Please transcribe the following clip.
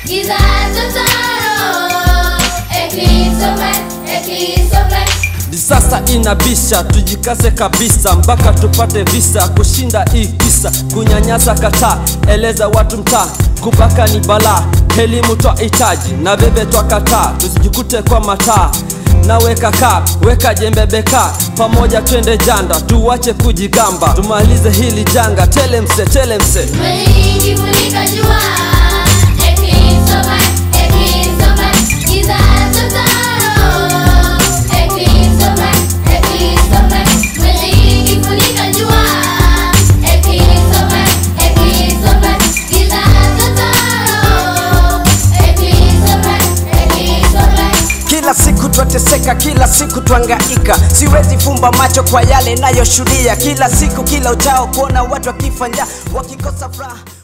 giza totoro. Eclipse of light, eclipse of light. Sasa inabisha, tujikaze kabisa mpaka tupate visa, kushinda hii kisa, kunyanyasa kataa, eleza watu mtaa, kubaka ni balaa, elimu twahitaji na bebe twakataa, tusijikute kwa mataa nawe kakaa, weka jembe beka, pamoja twende janda, tuwache kujigamba, tumalize hili janga, telemse telemse Mwezi funika jua. Eclipse of light, eclipse of light. Giza totoro. Eclipse of light, eclipse of light. Mwezi funika jua. Eclipse of light, eclipse of light. Giza totoro. Eclipse of light, eclipse of light. Kila siku twateseka, kila siku twangaika, siwezi fumba macho kwa yale nayoshuhudia kila siku, kila uchao kuona watu wakifa njaa, wakikosa furaha